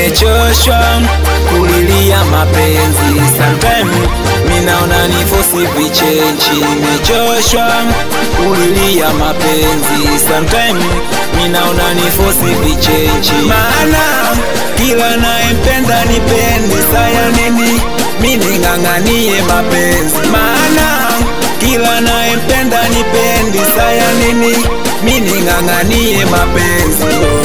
nimechoshwa kulilia mapenzi sometime minaona ni fosi vichenchi nimechoshwa kulilia mapenzi sometime minaona ni fosi vichenchi maana kila nayempenda nipendi saya nini mining'ang'anie mapenzi maana kila nayempenda nipendi saya nini mining'ang'anie mapenzi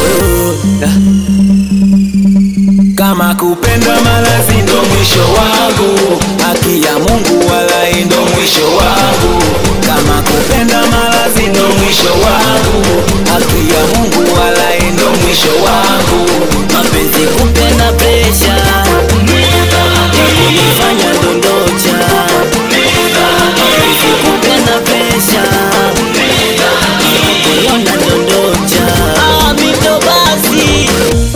kama kupenda malazi ndo mwisho wangu haki ya mungu wala ndo mwisho wangu kama kupenda malazi ndo mwisho wangu haki ya mungu wala ndo mwisho wangu mapenzi kupenda presha ya kunifanya dondocha mapenzi kupenda presha kuiona dondocha Ah, mito basi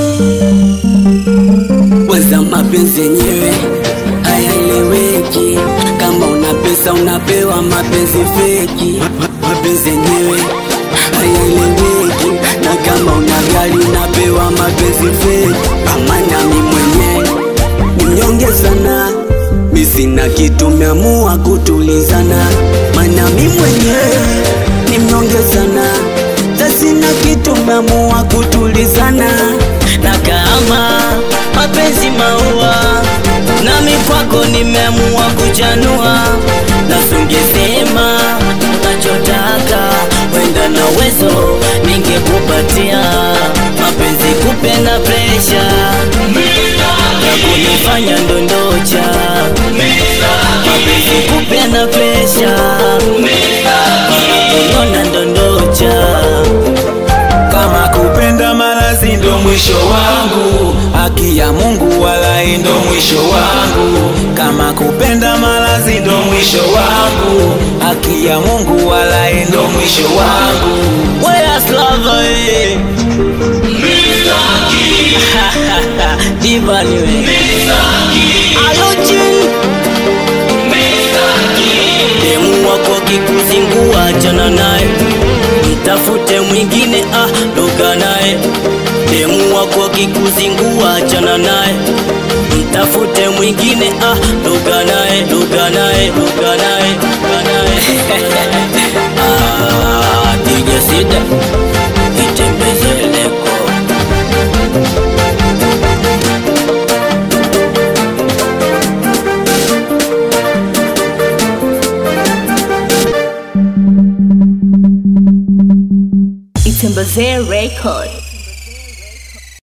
Kwanza mapenzi yenyewe hayaeleweki, kama una pesa unapewa mapenzi feki. Ma- Mapenzi yenyewe hayaeleweki, na kama una gari unapewa mapenzi feki. Amana mi mwenyewe ni mnyonge sana, mi sina kitu, meamua kutulizana. Mana mi mwenyewe ni mnyonge sana, ta sina kitu, meamua kutulizana. Na kama mapenzi maua, nami kwako nimeamua kuchanua, na sungesema unachotaka, wenda na uwezo ningekupatia. Mapenzi kupenda presha ya kunifanya ndondocha, mapenzi kupenda presha kuniona ndondocha. kama kupenda malazi ndo mwisho wangu haki ya mungu wala ndo mwisho wangu kama kupenda malazi ndo mwisho wangu haki ya mungu wala ndo mwisho wangu Where's love eh? Diva niwe Alojin Demu wako kikuzingua achana naye Mtafute mwingine ah doga naye Demu wako kikuzingua achana naye Mtafute mwingine ah doga naye doga naye doga naye doga naye Ah, DJ Sida Itembezeleko Itembeze Record.